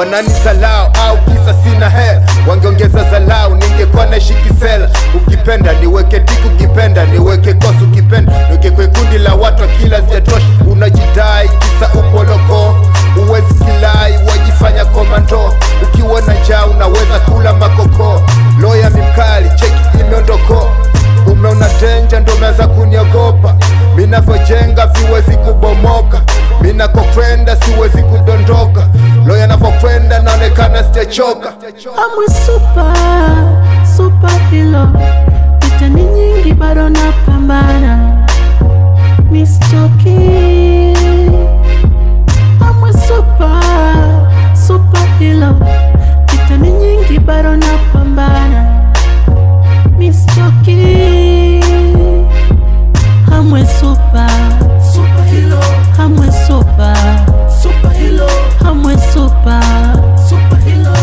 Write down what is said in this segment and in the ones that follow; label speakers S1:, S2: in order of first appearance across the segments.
S1: wananisalau au kisa sina hela wangeongeza zalau ningekuwa naishi kisela ukipenda niweke tiku ukipenda niweke kosu ukipenda niweke kwe kundi la watu akila zijatosha unajidai kisa upoloko uwezi kilai wajifanya komando ukiwa na njaa unaweza kula makoko loya mimkali cheki imeondoko umeona denja ndo umeanza kuniogopa minavyojenga viwezi kubomoka minakokwenda siwezi kudondoka loya navyokwenda naonekana sijachoka
S2: I'm a super, super hero. Vita ni nyingi bado napambana. Miss Choki. I'm a super, super hero. Vita ni nyingi bado napambana. Miss Choki. I'm a super, super hero. I'm a super, super hero. I'm a super, super hero.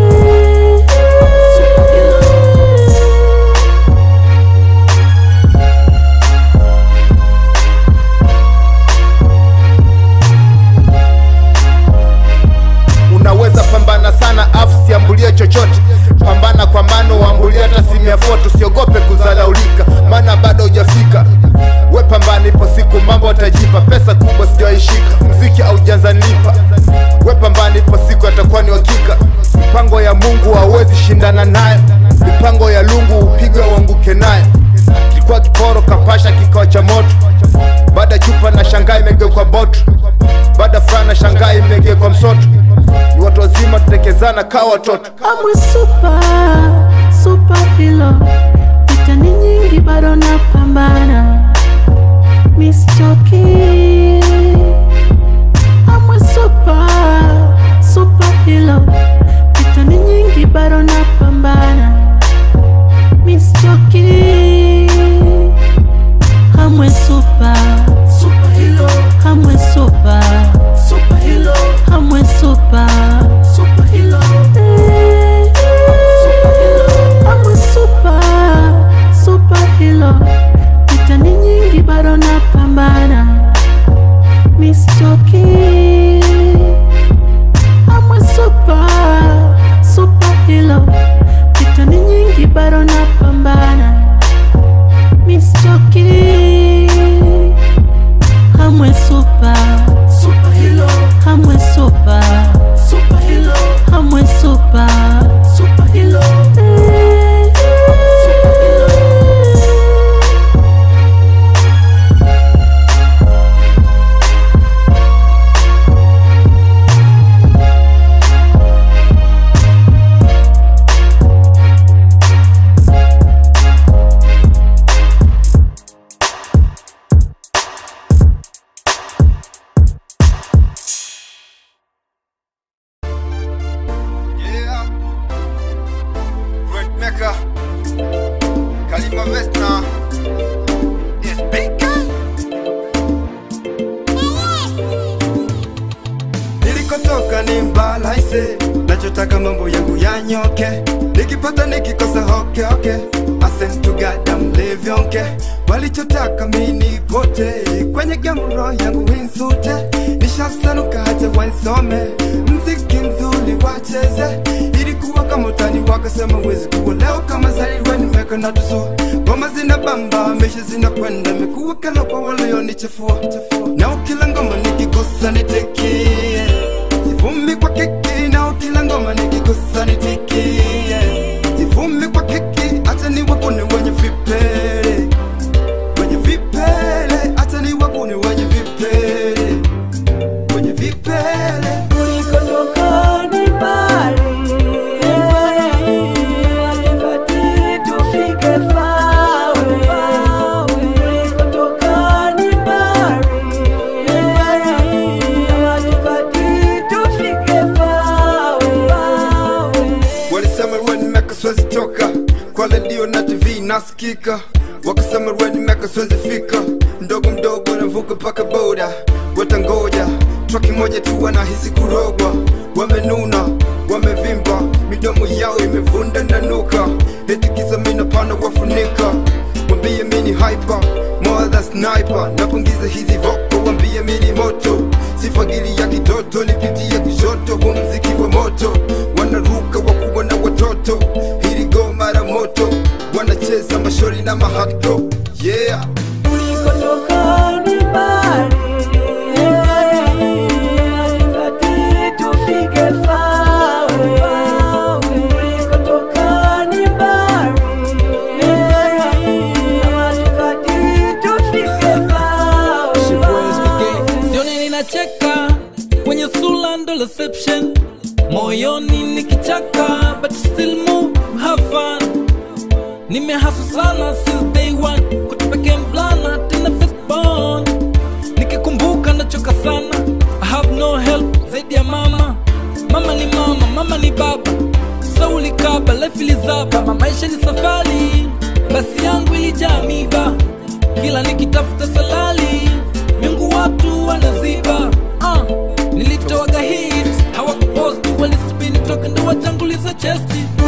S2: Super hero.
S1: unaweza pambana sana afu siambulie chochote pambana kwa mano uambulie hata simu ya foto usiogope kuzalaulika maana bado hujafika we pambana ipo siku mambo atajipa pesa kubwa sijawaishika mziki aujanzanipa we pambana ipo siku atakuwa ni wakika mipango ya mungu hauwezi shindana nayo mipango ya lungu upigwe uanguke nayo kilikuwa kiporo kapasha kikawa cha moto baada chupa na shangaa imegeuka boto baada fulana shangaa imegeuka msoto ni watu wazima tutekezana kaa watoto
S2: I'm a super, super hero. Vita ni nyingi bado napambana. Miss Choki. I'm a super, super hero. Vita ni nyingi bado napambana. Miss Choki. I'm a super, super hero. I'm a super, super hero. I'm a super, super hero. Super hero. I'm a super, super hero. Vita ni nyingi bado napambana. Miss Choki. I'm a super, super hero. Vita ni nyingi bado napambana. Miss Choki. I'm a super, super hero. I'm a super, super hero. I'm a super, super hero. Super hero.
S1: Yeah. Red Mecca. Kalima Vesna. Yes, big guy.
S3: nilikotoka ni mbalaise nachotaka mambo yangu yanyoke nikipata nikikosa hoke hoke asentugada mlevyonke walichotaka mini pote kwenye gamro yangu winsute nishasanuka hata wansome mziki mzuri wacheze ilikuwa kama utani wakasema wezi kuwa leo kama zaliwe nimeka na tuso ngoma zina bamba mesha zinakwenda mekuwa kala kwa walionichafua na ukila ngoma nikigusa nitikie Jivumi kwa kiki na ukila ngoma nikigusa nitikie Jivumi kwa kiki acha ni wakuni wenye vipele Wenye vipele acha ni wakuni wenye vipele Wenye vipele
S2: Ulikotoka ni mbali, hatufai tufike fawe. Ulikotoka ni mbali, hatufai tufike fawe.
S3: Walisema ruwe nimeka siwezi toka Kwa redio na TV nasikika Wakasema ruwe nimeka siwezi fika Mdogo mdogo navuka paka boda Watangoja Traki moja tu wanahisi kurogwa Wamenuna, wamevimba Midomo yao imevunda na nuka Eti kisa mina pana wafunika Wambie mini hyper More than sniper Napungiza hizi voko Wambie mini moto sifagili ya kitoto nipitie kushoto huu mziki wa moto wanaruka wakubwa na watoto hili goma la moto wanacheza mashori na mahakdo yeah
S2: Nilikotoka ni mbali, kati tufike fawe. Nilikotoka ni mbali, kati tufike fawe.
S4: sioni ninacheka kwenye sula ndo reception moyoni nikichaka but still move have fun nimehasu sana since day one kutupeke mvulana tena firstborn nikikumbuka nachoka sana I have no help zaidi ya mama mama ni mama mama ni baba so ulikaba life ilizaba kama maisha ni safari basi yangu ilijaa miba kila nikitafuta salali mingu watu wanaziba uh, nilitoaga hit hawakuposti walispini toka ndo watanguliza chesti